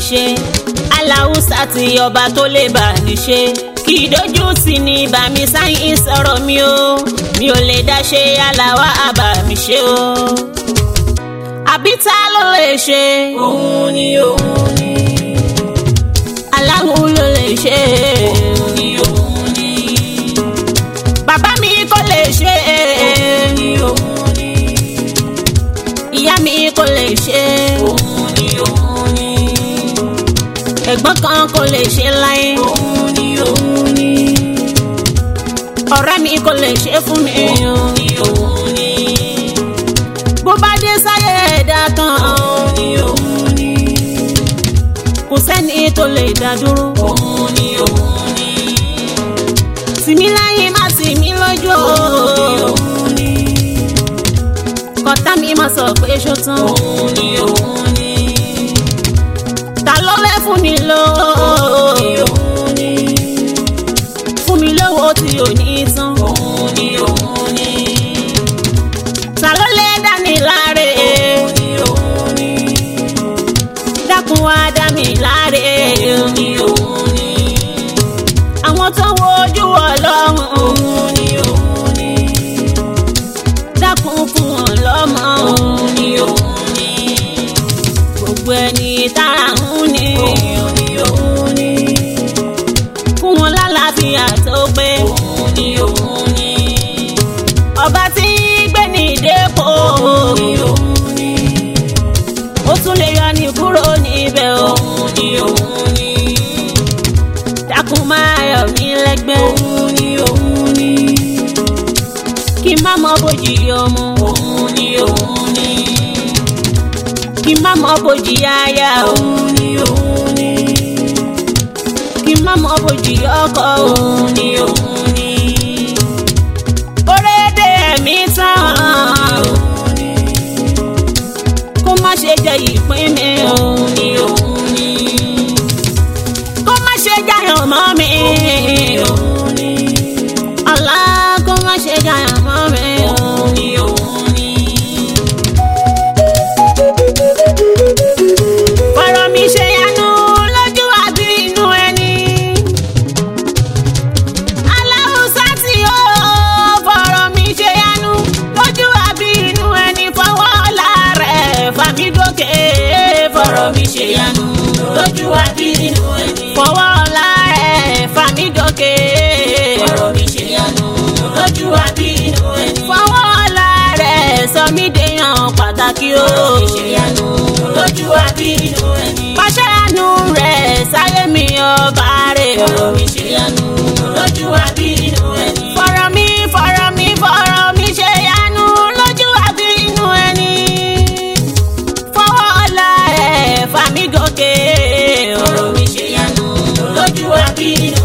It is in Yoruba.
ṣe aláwùsá ti ọba tó lè bá ní ṣe kì í dojú sí ni bá mi sáyìn sọ̀rọ̀ mi o mi ò lè dá ṣe aláwa àbá mi ṣe o àbí ta ló lè ṣe òun ni òun ni aláwo ló lè ṣe òun ni òun ni bàbá mi kò lè ṣe ni òun ni ìyá mi kò lè ṣe òun ni òun ni ẹ̀gbọ́n kan kò lè ṣe láyé òun ni òun ni ọ̀rẹ́ mi kò lè ṣe fún mi òun ni òun ni bó bá dé sáyé ẹ̀dá kan òun ni òun ni kò sẹ́ni tó lè dá dúró òun ni òun ni tìmí láyé má tìmí lójú o òun ni kọ́tà mi má sọ pé ṣó tán òun ni òun ni ta ló fẹ́ fún mi lówó òun ni fún mi lówó tí ò ní tán òun ni òun ni ta ló lè dání láre òun ni òun ni dákun wá dá mi láre òun ni òun ni àwọn tó wo ojú ọlọ́run òun ni òun ni dákun fún wọn lọ́mọ òun ni òun ni gbogbo ẹni tára ń ní òun ni òun ni fún wọn lálàáfíà tó pé òun ni òun ni ọba tí gbé ní dépò òun ni òun ni ó tún lè yọ ní kúrò níbẹ̀ o òun ni òun ni dákun máa yọ mí lẹ́gbẹ́ òun ni òun ni kí n má mọ bójì ọmọ òun ni òun ni kí n má mọ bójì aya o òun ni òun ni kí n má mọ bójì ọkọ o òun ni òun ni orédè ẹ̀mí tán òun ni kó má ṣe jẹ ìpín mi o òun ni òun ni kó má ṣe jayàn mọ́ mi òun ni ọ̀la kó má ṣe jayàn mọ́ mi o. òun ni òun ni fọ̀rọ̀ mi ṣe yanu lójú àbí inú ẹni. aláwùsá tí ó fọ̀rọ̀ mi ṣe yanu lójú àbí inú ẹni fọwọ́ ọ̀la rẹ̀ fàmí gòkè fọ̀rọ̀ mi ṣe yanu lójú àbí nínú ẹni fọwọ́ ọ̀la rẹ̀ fàmí gòkè fọ̀rọ̀ mi ṣe yanu lójú àbí nínú ẹni fọwọ́ ọ̀la rẹ̀ sọ mí dèèyàn pàtàkì o. fọ̀rọ̀ mi ṣe yanu lójú àbí nínú ẹni pàṣẹ àánú rẹ̀ sáyé mi ọba rẹ̀ o. fọ̀rọ̀ mi ṣe yanu lójú àbí nínú ẹni fọ̀rọ̀ mi fọ̀rọ̀ mi fọ̀rọ̀ mi ṣe yanu lójú àbí inú ẹni. fọwọ́ ọ̀la ẹ̀ fà mí gòkè o. fọ̀rọ̀ mi ṣe yanu lójú àbí nínú